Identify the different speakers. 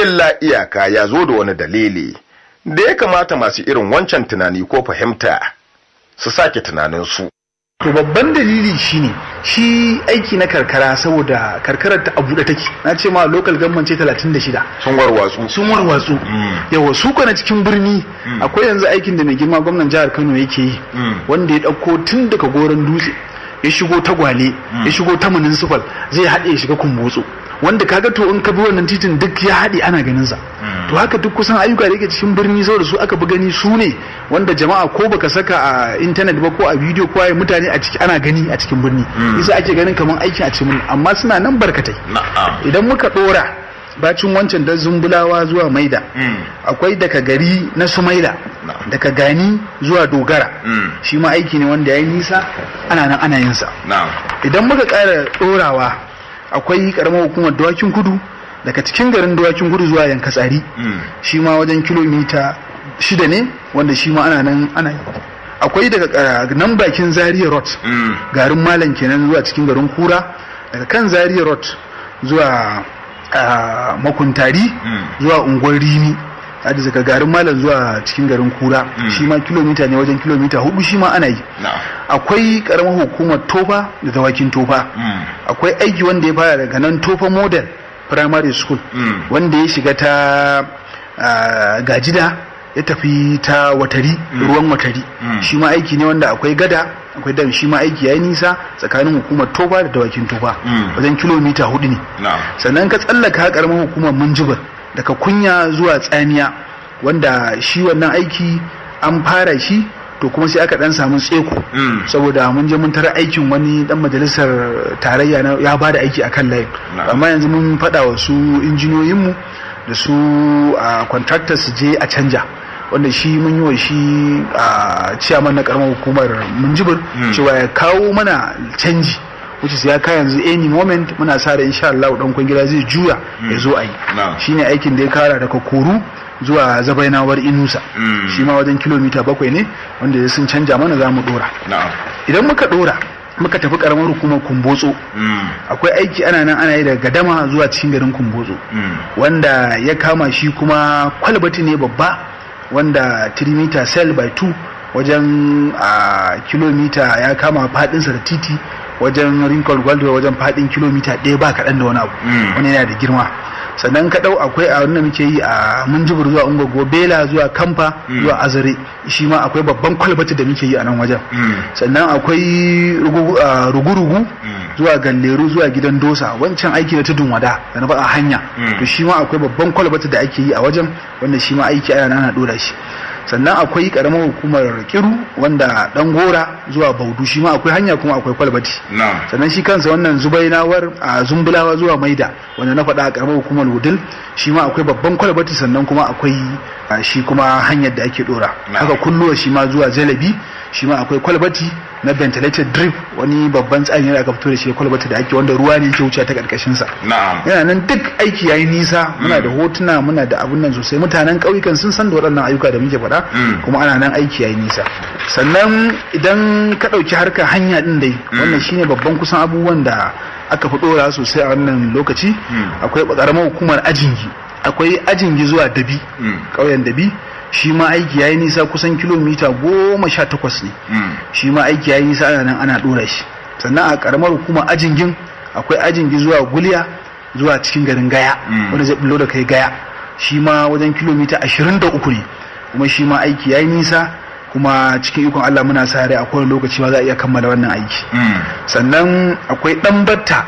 Speaker 1: illa iyaka ya zo da wani dalili da ya kamata masu irin wancan tunani ko fahimta su sake tunaninsu.
Speaker 2: To babban dalili shine shi aiki na karkara saboda karkarar ta a buɗe take na ce ma local government ce 36
Speaker 1: sun warwatsu
Speaker 2: sun warwatsu yawa su na cikin birni akwai yanzu aikin da mai girma gwamnan jihar Kano yake yi wanda ya ɗauko tun daga goron dutse ya shigo ta gwale ya shigo ta municipal zai haɗe ya shiga kumbotso wanda kaga to in ka bi wannan titin duk ya haɗe ana ganin sa to haka duk kusan ayyuka da yake cikin birni saboda su aka bi gani su ne wanda jama'a ko baka saka a intanet ba ko a bidiyo ko a mutane a ciki ana gani a cikin birni isa ake ganin kamar aikin a cikin amma suna nan barkatai idan muka dora bacin wancan da zumbulawa zuwa maida akwai daga gari na sumaila daga gani zuwa dogara shi ma aiki ne wanda ya yi nisa ana nan ana yin sa idan muka ƙara ɗorawa akwai ƙaramar hukumar dawakin kudu daga cikin garin dawakin kudu zuwa yankatsari shi ma wajen kilomita shida ne wanda shi ma ana nan ana yi akwai daga nan bakin zaria road garin malam kenan zuwa cikin garin kura daga kan zaria road zuwa makuntari zuwa unguwar rimi hadi daga garin malam zuwa cikin garin kura shi ma kilomita ne wajen kilomita hudu shi ma ana yi akwai karamar hukumar tofa da dawakin tofa akwai aiki wanda ya fara daga nan tofa model primary school wanda ya shiga ta gajida ya tafi ta watari ruwan watari shi ma aiki ne wanda akwai gada akwai dam shi ma aiki yayi nisa tsakanin hukumar tofa da dawakin tofa wajen kilomita hudu ne sannan ka tsallaka karamar hukumar munjibir daga kunya zuwa tsamiya wanda shi wannan aiki an fara shi to kuma sai aka dan samu tseko saboda mun je mun tara aikin wani dan majalisar tarayya ya bada aiki akan layin amma yanzu mun faɗa wa su injiniyoyinmu da su contractors su je a canja wanda shi mun yi wa shi a ciyaman na karamar hukumar munjibir cewa ya kawo mana canji wuce ya kai yanzu any moment muna sa da insha Allah dan kwangila zai juya ya zo a yi shine aikin da ya kara daga koru zuwa zabainawar inusa shi ma wajen kilomita bakwai ne wanda ya sun canja mana za mu dora idan muka dora muka tafi karamar hukumar kumbotso akwai aiki ana nan ana yi daga gadama zuwa cikin garin kumbotso wanda ya kama shi kuma kwalbati ne babba wanda 3 meter cell by 2 wajen a kilomita ya kama fadinsa da titi wajen rinkol gwaldo wajen fadin kilomita ɗaya ba kaɗan da wani abu wani yana da girma sannan ka ɗau akwai a wannan muke yi a munjibir zuwa ungogo bela zuwa kamfa zuwa azare shi ma akwai babban kwalbati da muke yi a nan wajen sannan akwai rugu-rugu zuwa galleru zuwa gidan dosa wancan aiki na tudun wada da na faɗa hanya to shi ma akwai babban kwalbati da ake yi a wajen wanda shi ma aiki ana nana ɗora shi sannan akwai karamar hukumar kiru wanda dan gora zuwa baudu shi ma akwai hanya kuma akwai kwalbati sannan shi kansa wannan zubainawar a zumbulawa zuwa maida wanda na faɗa a karamar hukumar wudil shi ma akwai babban kwalbati sannan kuma akwai shi kuma hanyar da ake dora haka kulluwa shi ma zuwa jalabi shi ma akwai kwalbati na ventilated drip wani babban tsari da aka fito da shi kwalbati da ake wanda ruwa ne ke wuce ta karkashin sa yana nan duk aiki yayi nisa muna da hotuna muna da abun nan sosai mutanen ƙauyukan sun san da waɗannan ayyuka da muke faɗa kuma ana nan aiki yayi nisa sannan idan ka ɗauki harkar hanya din dai wannan shine babban kusan abubuwan da aka fi ɗora sosai a wannan lokaci akwai ƙaramar hukumar ajingi akwai ajingi zuwa dabi ƙauyen dabi shi ma aiki ya yi nisa kusan kilomita goma sha takwas ne shi ma aiki ya yi nisa ana nan ana ɗora shi sannan a ƙaramar hukuma ajingin akwai ajingi zuwa guliya zuwa cikin garin gaya wanda zai bullo da kai gaya shi ma wajen kilomita ashirin da uku ne kuma shi ma aiki ya yi nisa kuma cikin ikon Allah muna sa rai a kowane lokaci ma za a iya kammala wannan aiki sannan akwai ɗan batta